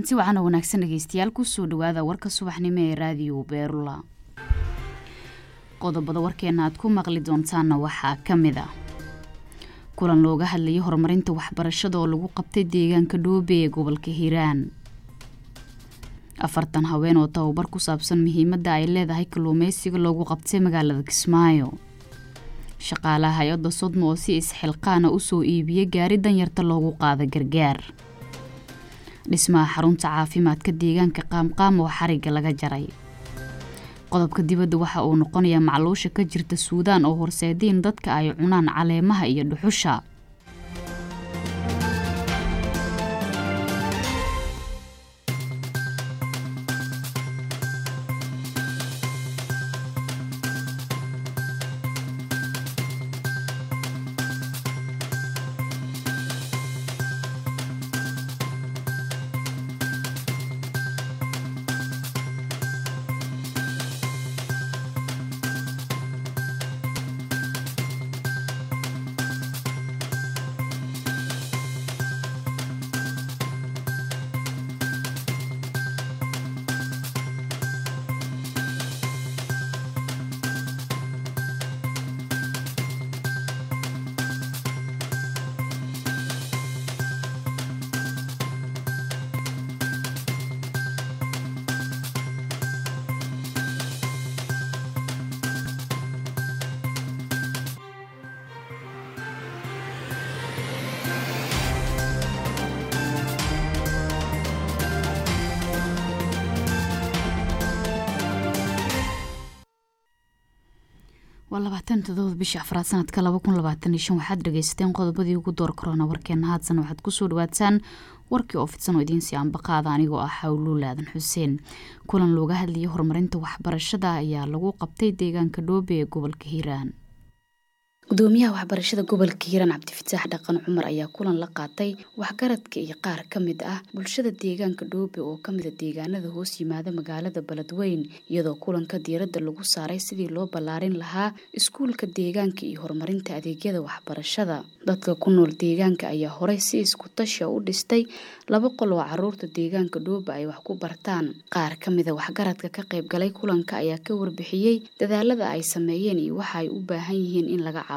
kulanti waxaana wanaagsan dhegeystayaal kusoo dhawaada warka subaxnimo ee raadiyo beerula qodobada warkeena aad ku maqli doontaana waxaa ka mid a kulan looga hadlayay horumarinta waxbarashada oo lagu qabtay deegaanka dhoobe ee gobolka hiiraan afartan haween oo tababar ku saabsan muhiimadda ay leedahay kalluumeysiga loogu qabtay magaalada kismaayo shaqaalaha hay-adda sodmo oo si isxilqaana usoo iibiyay gaari danyarta loogu qaada gargaar dhismaha xarunta caafimaadka deegaanka qaamqaam oo xariga laga jaray qodobka dibadda waxa uu noqonayaa macluusha ka jirta suudaan oo horseediin dadka ay cunaan caleemaha iyo dhuxusha waa labaatan todoba bisha afraad sanadka laba kun labaatan iyo shan waxaad dhageysateen qodobadii ugu door korona warkeena haadsan waxaad kusoo dhawaataan warkii oo fidsan oo idiinsii ambaqaada anigoo ah xawluul aadan xuseen kulan looga hadlayay horumarinta waxbarashada ayaa lagu qabtay deegaanka dhoobe ee gobolka hiiraan gudoomiyaha waxbarashada gobolka hiiraan cabdifataax dhaqan cumar ayaa kulan la qaatay waxgaradka iyo qaar ka mid ah bulshada deegaanka dhoobe oo kamida deegaanada hoos yimaada magaalada beledweyn iyadoo kulanka diiradda lagu saaray sidii loo ballaarin lahaa iskuulka deegaanka iyo horumarinta adeegyada waxbarashada dadka ku nool deegaanka ayaa horey si isku tasha u dhistay laba qol oo caruurta deegaanka dhoobe ay wax ku bartaan qaar kamida waxgaradka ka qaybgalay kulanka ayaa ka warbixiyey dadaalada ay sameeyeen iyo waxa ay u baahan yihiin in laga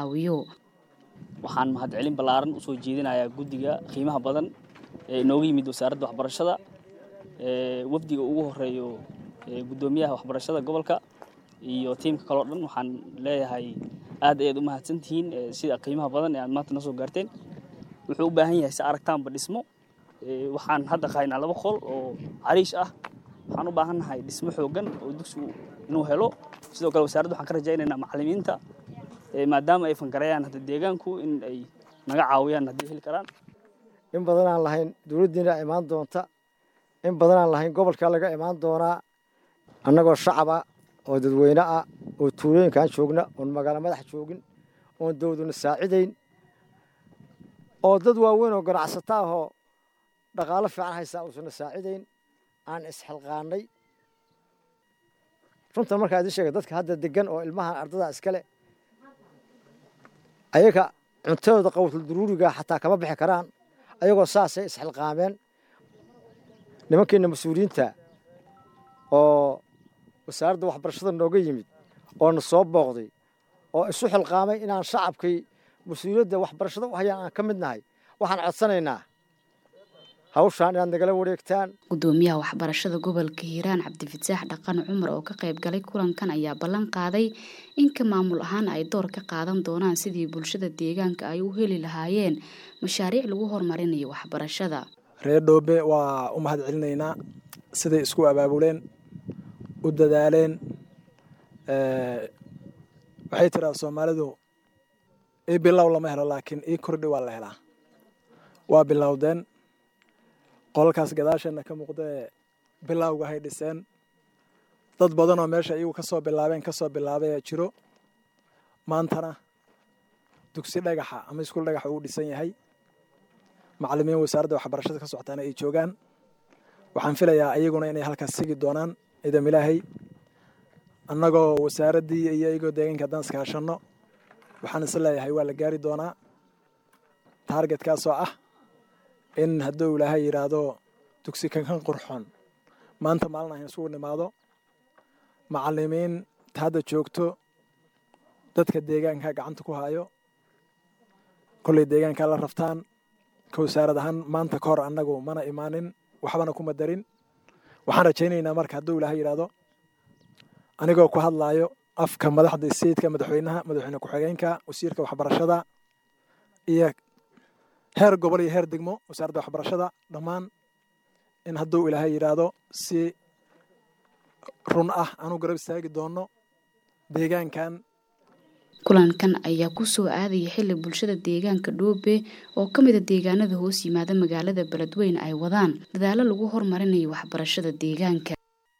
waxaan mahadcelin ballaaran usoo jeedinayaa guddiga qiimaha badan ee inooga yimid wasaaradda waxbarashada wafdiga ugu horeeyo guddoomiyaha waxbarashada gobolka iyo tiimka kaleo dhan waxaan leeyahay aad ayaad u mahadsantihiin sida qiimaha badan ee aad maanta noo soo gaarteen wuxuu u baahan yahay si aragtaanba dhismo waxaan hadda qahaynaa laba qol oo cariish ah waxaan u baahannahay dhismo xooggan oo dugsigu inuu helo sidoo kale wasaaradda waxaan ka rajaynaynaa macallimiinta maadaama ay fangarayaan hadda deegaanku in ay naga caawiyaan haddii heli karaan in badan aan lahayn dowladdiina imaan doonta in badan aan lahayn gobolka laga imaan doonaa annagoo shacaba oo dadweyne ah oo tuulooyinkaan joogna oon magaalo madax joogin oon dowladuna saacidayn oo dad waaweyn oo ganacsato ahoo dhaqaalo fiican haysaa uusana saacidayn aan isxilqaanay runtan markaa idin sheega dadka hadda degan oo ilmahan ardada iskale ayaga cuntadooda qawtul duruuriga xataa kama bixi karaan ayagoo saasay isxilqaameen nimankeena mas-uuliyiinta oo wasaaradda waxbarashada nooga yimid oo na soo booqday oo isu xilqaamay inaan shacabkii mas-uuliyadda waxbarashada u hayaan aan ka mid nahay waxaan codsanaynaa hawshaan inaad nagala wareegtaan gudoomiyaha waxbarashada gobolka hiiraan cabdifataax dhaqan cumar oo ka qayb galay kulankan ayaa ballan qaaday inka maamul ahaan ay door ka qaadan doonaan sidii bulshada deegaanka ay u heli lahaayeen mashaariic lagu horumarinayo waxbarashada reer dhoobe waa u mahad celinaynaa siday isku abaabuleen u dadaaleen waxay tiraa soomaalidu ii bilow lama helo laakiin ii kordhi waa la helaa waa bilowdeen qolalkaas gadaasheenna ka muuqdae bilowga hay dhiseen dad badanoo meesha iyagu ka soo bilaabeen ka soo bilaabay jiro maantana dugsi dhagaxa ama iskuul dhagaxa uu dhisan yahay macallimiin wasaaradda waxbarashada ka socotaana ay joogaan waxaan filayaa iyaguna inay halkaas sigi doonaan ciidam ilaahay annagoo wasaaraddii iyo iyagoo deegaanka haddaan iskaashanno waxaan is leeyahay waa la gaari doonaa taargetkaasoo ah in hadduu ilaahay yidhaahdo dugsi kankan qurxoon maanta maalin ahan isugu nimaado macalimiin hadda joogto dadka deegaanka gacanta ku hayo kolley deegaankaa la raftaan ka wasaarad ahaan maanta ka hor annagu mana imaanin waxbana kuma darin waxaan rajaynaynaa marka hadduu ilaahay yidhaahdo anigoo ku hadlaayo afka madaxda sayidka madaxweynaha madaxweyne ku-xigeenka wasiirka waxbarashada iyo heer gobol iyo heer degmo wasaaradda waxbarashada dhammaan in hadduu ilaahay yidhaahdo si run ah aanu garab istaagi doono deegaankan kulankan ayaa kusoo aadaya xili bulshada deegaanka dhoobe oo ka mida deegaanada hoos yimaada magaalada beledweyne ay wadaan dadaalo lagu horumarinayo waxbarashada deegaanka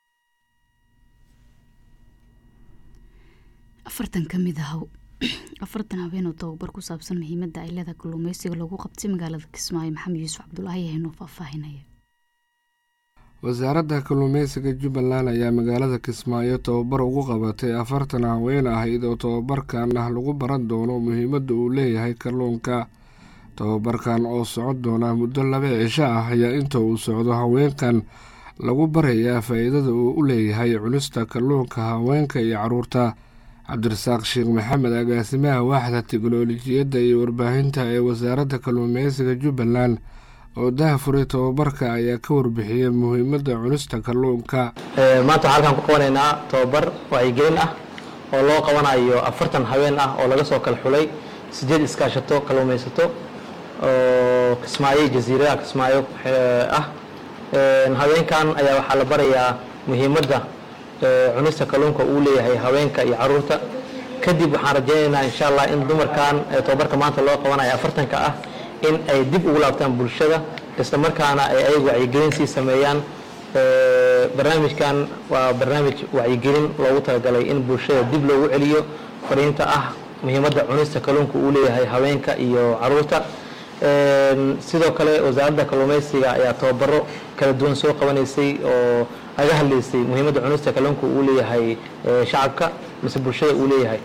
afartan kamid ah afartan habeen oo tababar ku saabsan muhiimada ay leedahay kalluumeysiga lagu qabtay magaalada kismaayo maxamed yuusuf cabdulaahi ayaa inoo faahfaahinaya wasaaradda kalluumeysiga jubbaland ayaa magaalada kismaayo tababar ugu qabatay afartan haween ahayd oo tababarkan ah lagu baran doono muhiimadda uu leeyahay kalluunka tababarkan oo socon doona muddo laba cisho ah ayaa inta uu socdo haweenkan lagu barayaa faa-iidada uu u leeyahay cunista kalluunka haweenka iyo caruurta cabdirasaaq sheekh maxamed agaasimaha waaxda tiknolojiyadda iyo warbaahinta ee wasaaradda kalluumeysiga jubbaland oo dahafuray tababarka ayaa ka warbixiyey muhiimadda cunista kalluunka maanta waxaan halkaan ku qabanaynaa tababar wacyigelin ah oo loo qabanayo afartan haween ah oo laga soo kala xulay sideed iskaashato kalluumaysato oo kismaayo jasiiradaha kismaayo ah haweenkan ayaa waxaa la barayaa muhiimadda cunista kalluunka uu leeyahay haweenka iyo caruurta kadib waxaan rajaynaynaa insha allah in dumarkan tababarka maanta loo qabanayo afartanka ah in ay dib ugu laabtaan bulshada isla markaana ay ayagu wacyigelin sii sameeyaan barnaamijkan waa barnaamij wacyigelin loogu talagalay in bulshada dib loogu celiyo fariinta ah muhiimadda cunista kalluunka uu leeyahay haweenka iyo caruurta sidoo kale wasaaradda kalluumeysiga ayaa tababaro kala duwan soo qabanaysay oo laga hadlaysay muhiimadda cunista kalluunka uu leeyahay shacabka mise bulshada uu leeyahay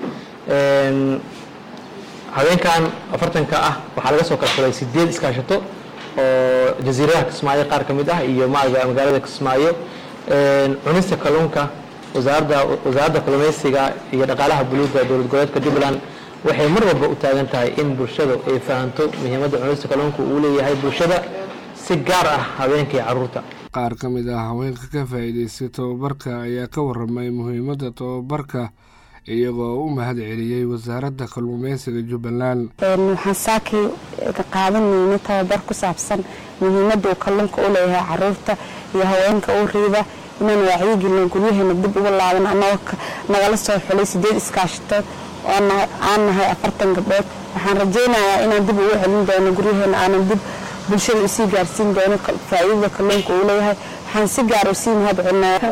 haweenkan afartanka ah waxaa laga soo kala xulay sideed iskaashato oo jasiiradaha kismaayo qaar ka mid ah iyo magaalada kismaayo cunista kalluunka wasaaradda kalluumeysiga iyo dhaqaalaha buluuga dowlad goboleedka jubbaland waxay mar walba u taagan tahay in bulshadu ay fahanto muhiimadda cunista kalluunka uu leeyahay bulshada si gaar ah haweenka iyo caruurta qaar ka mid ah haweenka ka faa'iidaystay tababarka ayaa ka waramay muhiimadda tababarka iyagoo u mahad celiyey wasaaradda kalluumeysiga jubbaland waxaan saakii qaadanayna tababar ku saabsan muhiimadda uu kalluunka u leeyahay caruurta iyo haweenka u riida inaan wacyigelino guryaheena dib ugu laaban anagoo nagala soo xulay sideed iskaashatood oo aan nahay afartan gabdhood waxaan rajaynayaa inaan dib ugu celin doono guryaheena aanan dib bulshada usii gaarsiin doono faa'iidada kalluunka uu leeyahay waxaan si gaar usii mahad celinayaa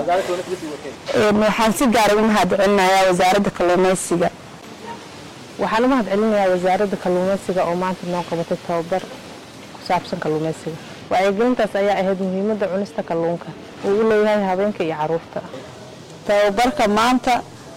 waxaan si gaara u mahad celinayaa wasaaradda kalluumeysiga waxaan u mahad celinayaa wasaaradda kalluumeysiga oo maanta noo qabatay tababar ku saabsan kalluumeysiga wacyigelintaas ayaa ahayd muhiimadda cunista kalluunka uu u leeyahay habeenka iyo caruurta tababarka maanta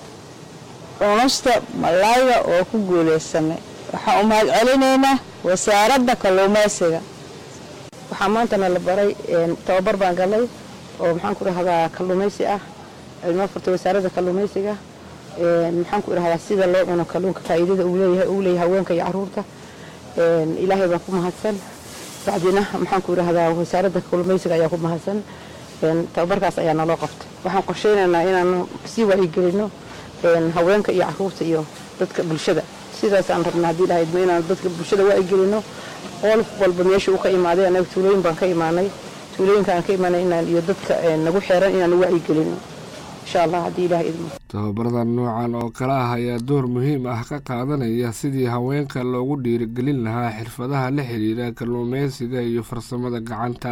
cunista malayga oo ku guuleysanay waxaan u mahad celinaynaa wasaaradda kalluumeysiga waxaa maantana la baray tababar baan galay oo maxaan ku dhahdaa kalluumeysi ah cilmo furtay wasaaradda kalluumeysiga maxaan ku dhahdaa sida loo cuno kalluunka faa'iidada uu leeyahay uu leeyahay haweenka iyo caruurta ilaahay baan ku mahadsan bacdina maxaan ku dhahdaa wasaaradda kalluumeysiga ayaa ku mahadsan tababarkaas ayaa naloo qabtay waxaan qorsheynaynaa inaan sii wacyigelino haweenka iyo caruurta iyo dadka bulshada sidaasaan rabnaa haddii ilahay idmo inaan dadka bulshada wacyigelino qof walba meesha uu ka imaaday anaga tuulooyin baan ka imaanay tuulooyinka aan ka imaanay inaan iyo dadka nagu xeeran inaan wacyigelino insha allah haddii ilahay idmo tababaradan noocan oo kale ah ayaa door muhiim ah ka qaadanaya sidii haweenka loogu dhiirigelin lahaa xirfadaha la xiriira kalluumeysiga iyo farsamada gacanta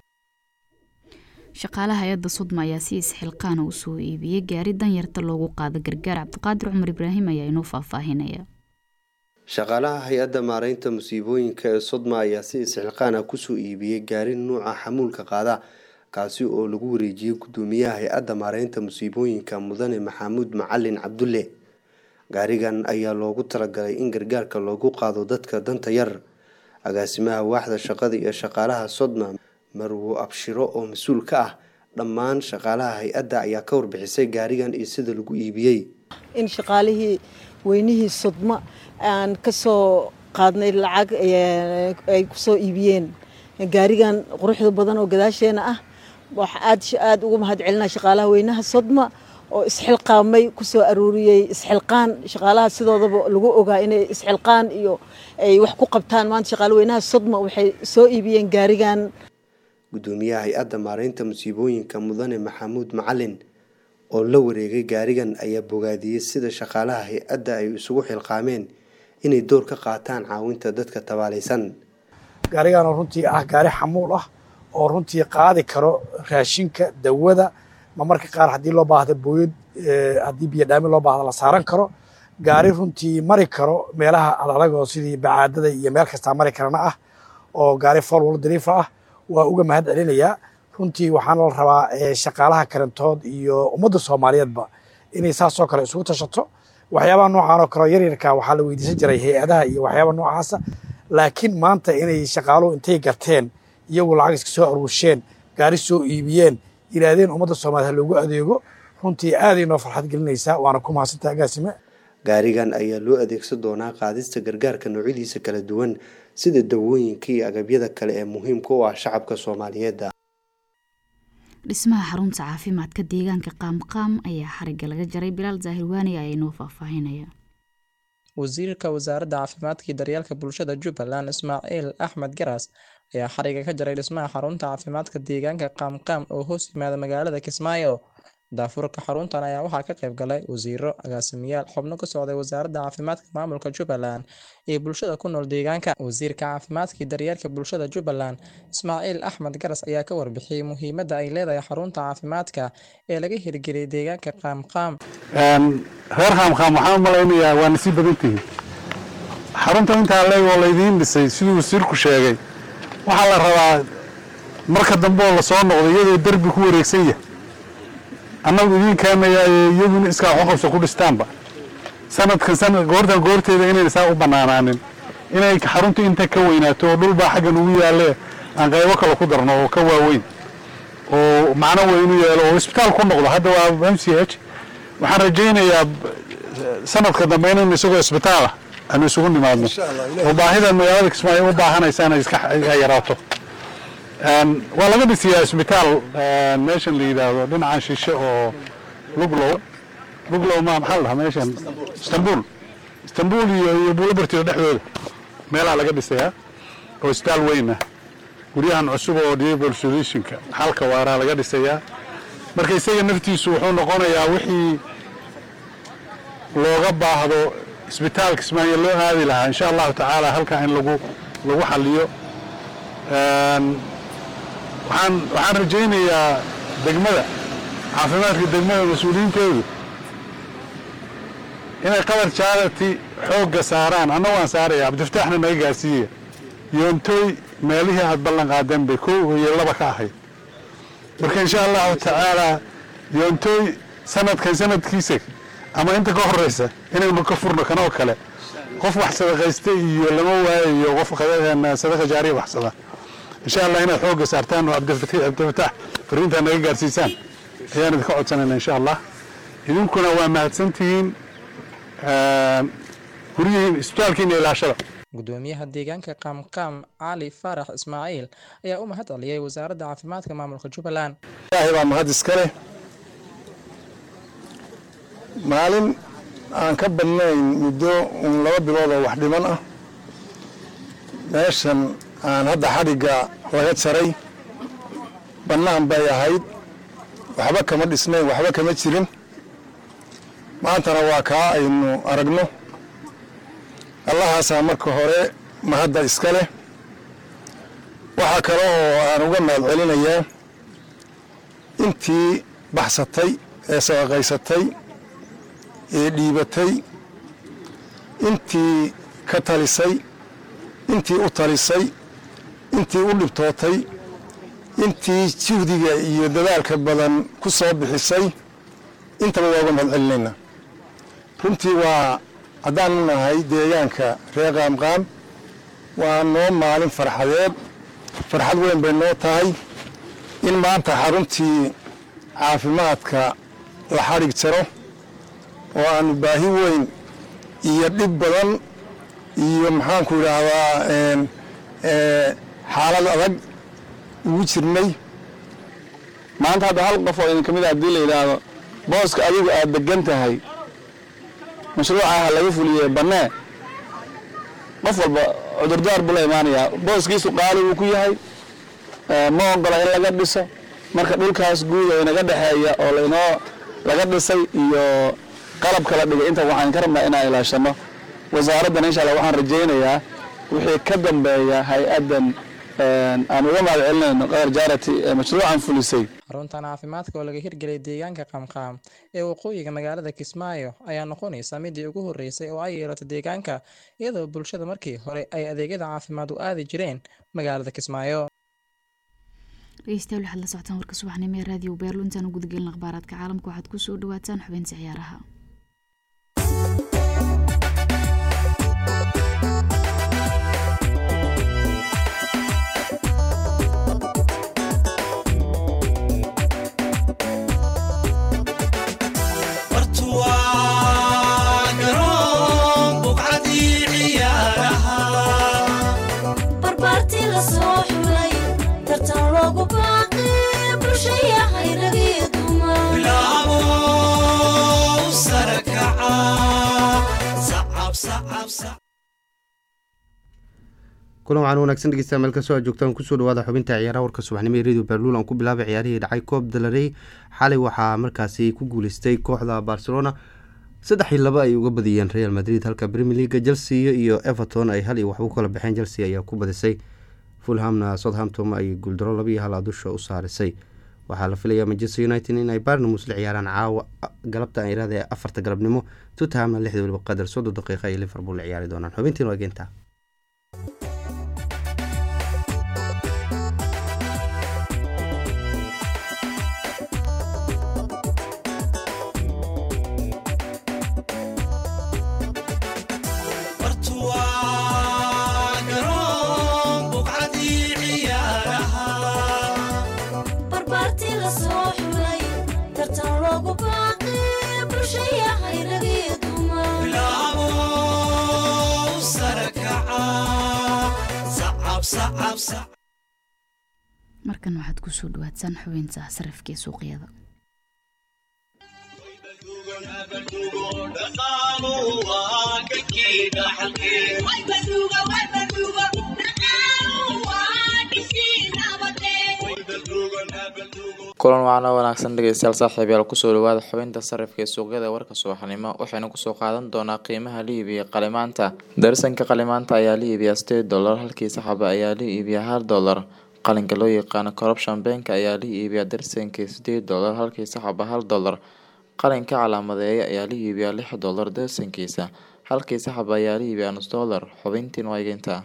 shaqaalaha hay-adda sudma ayaa si isxilqaana u soo iibiyey gaari danyarta loogu qaado gargaar cabdiqaadir cumar ibraahim ayaa inoo faahfaahinaya shaqaalaha hay-adda maareynta musiibooyinka ee sodma ayaa si isxilqaan ah kusoo iibiyey gaari nuuca xamuulka qaada kaasi oo lagu wareejiyey gudoomiyaha hay-adda maareynta musiibooyinka mudane maxamuud macalin cabdulle gaarigan ayaa loogu talagalay in gargaarka loogu qaado dadka danta yar agaasimaha waaxda shaqada iyo shaqaalaha sodma marwo abshiro oo mas-uul ka ah dhammaan shaqaalaha hay-adda ayaa ka warbixisay gaarigan iyo sida lagu iibiyey in shaqaalihii weynihii sodma aan ka soo qaadnay lacag ay ku soo iibiyeen gaarigan quruxda badan oo gadaasheena ah waxa aad aad ugu mahad celinaa shaqaalaha weynaha sodma oo isxilqaamay ku soo aruuriyey isxilqaan shaqaalaha sidoodaba lagu ogaa inay isxilqaan iyo ay wax ku qabtaan maanta shaqaale weynaha sodma waxay soo iibiyeen gaarigan gudoomiyaha hay-adda maareynta musiibooyinka mudane maxamuud macalin oo la wareegay gaarigan ayaa bogaadiyey sida shaqaalaha hay-adda ay isugu xilqaameen inay door ka qaataan caawinta dadka tabaalaysan gaarigan oo runtii ah gaari xamuul ah oo runtii qaadi karo raashinka dawada ma marka qaar haddii loo baahda booyad haddii biyo dhaamin loo baahda la saaran karo gaari runtii mari karo meelaha adadag oo sidii bacaadada iyo meel kastaa mari karana ah oo gaari foolwal dariifa ah waa uga mahad celinayaa runtii waxaana la rabaa shaqaalaha karantood iyo ummadda soomaaliyeedba inay saasoo kale isugu tashato waxyaabaha noocan oo kaleo yaryarka waxaa la weydiisan jiray hay-adaha iyo waxyaabaha noocaasa laakiin maanta inay shaqaaluhu intay garteen iyagu lacag iska soo aruusheen gaari soo iibiyeen yidhaahdeen ummadda soomaaliyed ha loogu adeego runtii aaday noo farxad gelinaysaa waana ku mahadsantaha agaasime gaarigan ayaa loo adeegsan doonaa qaadista gargaarka noocyadiisa kala duwan sida dawooyinka iyo agabyada kale ee muhiimka u ah shacabka soomaaliyeed dhismaha xarunta caafimaadka deegaanka qaamqaam ayaa xariga laga jaray bilaal zaahir waani ayaa inoo faahfaahinaya wasiirka wasaaradda caafimaadka iyo daryeelka bulshada jubbaland ismaaciil axmed garas ayaa xariga ka jaray dhismaha xarunta caafimaadka deegaanka qaamqaam oo hoos yimaada magaalada kismaayo daafurka xaruntan ayaa waxaa ka qayb galay wasiiro agaasimayaal xubno ka socday wasaaradda caafimaadka maamulka jubbaland iyo bulshada ku nool deegaanka wasiirka caafimaadka iyo daryeelka bulshada jubbaland ismaaciil axmed garas ayaa ka warbixiyey muhiimadda ay leedahay xarunta caafimaadka ee laga hirgeliyay deegaanka qaamqaam reer qaamqaam waxaan u malaynayaa waa nasiib badan tihiin xarunta intaa leeg oo laydiin dhisay siduu wasiirku sheegay waxaa la rabaa marka dambe oo lasoo noqdo iyadoo derbi ku wareegsan yahay annagu idiin keenayaaye iyaguna iskaa waxuqabso ku dhistaanba sanadkan sanad goortan goorteeda inayna saa u bannaanaanin inay xaruntu inta ka weynaato oo dhulbaa xaggan ugu yaalle aan qaybo kale ku darno oo ka waaweyn oo macno weyn u yeelo oo isbitaal ku noqdo hadda waa m c h waxaan rajaynayaa sanadka dambe inaynu isagoo isbitaala aanu isugu nimaadno oo baahida magaalada kismaayo u baahanaysa inay iska yaraato waa laga dhisiyaa isbitaal meeshan la yidhaahdo dhinacan shishe oo luglow luglow ma maxaa la dhahaa meeshan istanbul istanbul iyo iyo buulabartiyo dhexdooda meelaa laga dhisayaa oo isbitaal weyn ah guryahan cusub oo diable solutionka xalka waaraa laga dhisayaa marka isaga naftiisu wuxuu noqonayaa wixii looga baahdo isbitaalka kismaayo loo aadi lahaa insha allahu tacaala halkaa in lagu lagu xaliyo waxaan waxaan rajaynayaa degmada caafimaadka degmada mas-uuliyiinteedu inay qadar charity xoogga saaraan anna waan saaraya cabdifataaxna naga gaarsiiyaya yoontooy meelihii aad ballan qaadeen bay kow iyo laba ka ahayd marka insha allahu tacaalaa yoontooy sanadkan sanadkiisa ama inta ka horeysa inaynu ka furno kanoo kale qof wax sadaqaysta iyo lama waayayo qof sadaqa jaariya waxsada insha allah inaad xoogga saartaan oo cabdifataax fariintaa naga gaarsiisaan ayaan idinka codsanayna insha allah idinkuna waa mahadsantihiin guryihiin isbitaalkiina ilaashada gudoomiyaha deegaanka qaamqaam cali faarax ismaaciil ayaa u mahad celiyey wasaaradda caafimaadka maamulka jubbaland ilaahay baa mahad iska leh maalin aan ka badnayn muddo uun laba bilood oo wax dhiman ah meeshan aan hadda xadhigga laga jaray bannaan bay ahayd waxba kama dhisnayn waxba kama jirin maantana waa kaa aynu aragno allahaasaa marka hore mahadda iska leh waxaa kale oo aan uga mahad celinayaa intii baxsatay ee sadaqaysatay ee dhiibatay intii ka talisay intii u talisay intii u dhibtootay intii juhdiga iyo dadaalka badan ku soo bixisay intaba waa uga mahad celinaynaa runtii waa haddaanu nahay deegaanka reer qaamqaam waa noo maalin farxadeed farxad weyn bay noo tahay in maanta xaruntii caafimaadka la xadhig jaro oo aanu baahi weyn iyo dhib badan iyo maxaanku idhaahdaa xaalad adag ugu jirnay maanta hadda hal qof oo idin ka mid a haddii la yidhaahdo booska adigu aad degan tahay mashruuca ha laga fuliye bannee qof walba cudurdaar buu la imaanayaa booskiisu qaali buu ku yahay ma ogola in laga dhiso marka dhulkaas guud oo inaga dhexeeya oo lainoo laga dhisay iyo qalabka la dhigay inta waxaan ka rabnaa inaan ilaashano wasaaraddan insha allah waxaan rajaynayaa wixii ka dambeeya hay-addan aan uga mahad celinayno qadar jaarati ee mashruucan fulisay xaruntan caafimaadka oo laga hirgeliyay deegaanka qaamqaam ee waqooyiga magaalada kismaayo ayaa noqonaysa midii ugu horreysay oo ay yeelato deegaanka iyadoo bulshada markii hore ay adeegyada caafimaad u aadi jireen magaalada kismaayo dhegeystayaal waxaad la socotaan warka subaxnimo ee raadiyo beerlo intaan u gudagelin akhbaaraadka caalamka waxaad ku soo dhawaataan xubeynta ciyaaraha kulan waxaan wanaagsan dhegeystayaa meel kastoo aad joogtaan kusoo dhawaada xubinta ciyaaraha warka subaxnimo ee radio berluul aan ku bilaabay ciyaarihii dhacay koob dalarey xalay waxaa markaasi ku guuleystay kooxda barcelona saddex iyo laba ay uga badiyeen real madrid halka premier leaga chelsea iyo everton ay hal iyo wax u kala baxeen chelsea ayaa ku badisay fulhamna southampton ay guuldaro laba iyo hal dusha u saarisay waxaa la filayaa manchester united in ay barnamus la ciyaaraan caawa galabta aan iraada afarta galabnimo tottenhamna lixda weliba qadar soddon daqiiqa ay liverpool la ciyaari doonaan xubintiin waa geenta markan waxaad kusoo dhawaadsaan xubeynta sarafka ee suuqyada kulan wacno wanaagsan dhegeystayaal saaxiibayaal kusoo dhawaada xubinta sarifka ee suuqyada warka subaxnimo waxaynu kusoo qaadan doonaa qiimaha la iibiya qalimaanta darsanka qalimaanta ayaa la iibiyaa sideed dollar halkii saxaba ayaa la iibiyaa hal dollar qalinka loo yaqaano corruption bank ayaa la iibiyaa darsankii sideed dollar halkii saxaba hal dollar qalinka calaamadeeya ayaa la iibiyaa lix dollar darsankiisa halkii saxaba ayaa la iibiyaa nus dollar xubintiin waageynta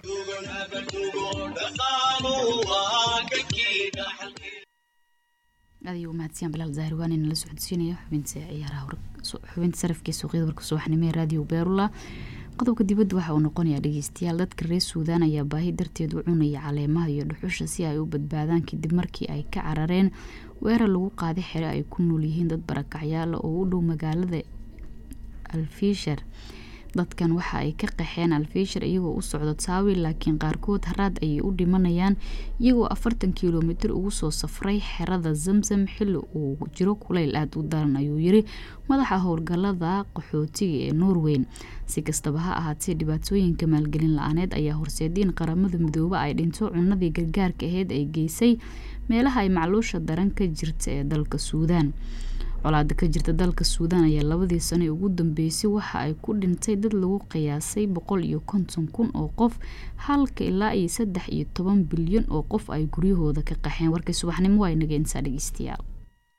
aad ayuu mahadsiyan bilaal zahri waan inala socodsiinaya xubinta ciyaaraha xubinta sarafka ee suuqyada warka subaxnimo ee raadiyo beerula qodobka dibadda waxa uu noqonayaa dhegeystayaal dadka reer suudaan ayaa baahi darteed u cunaya caleemaha iyo dhuxusha si ay u badbaadaan kadib markii ay ka carareen weerar lagu qaaday xere ay ku nool yihiin dad barakacyaala oo u dhow magaalada alfishar dadkan waxa ay ka qaxeen alfishar iyagoo u socdo taawi laakiin qaarkood haraad ayay u dhimanayaan iyagoo afartan kilomitir ugu soo safray xerada zamzam xili uu jiro kuleyl aada u daran ayuu yiri madaxa howlgalada qaxootiga ee norweyn si kastaba ha ahaatee dhibaatooyinka maalgelin la-aaneed ayaa horseediin qaramada midoobe ay dhinto cunadii gargaarka aheyd ay geysay meelaha ay macluusha daran ka jirta ee dalka suudaan colaada ka jirta dalka suudaan ayaa labadii sano ee ugu dambeysay waxa ay ku dhintay dad lagu qiyaasay boqol iyo konton kun oo qof halka ilaa iyo saddex iyo toban bilyan oo qof ay guryahooda ka qaxeen warkay subaxnimo waa inaga intaa dhegeystayaal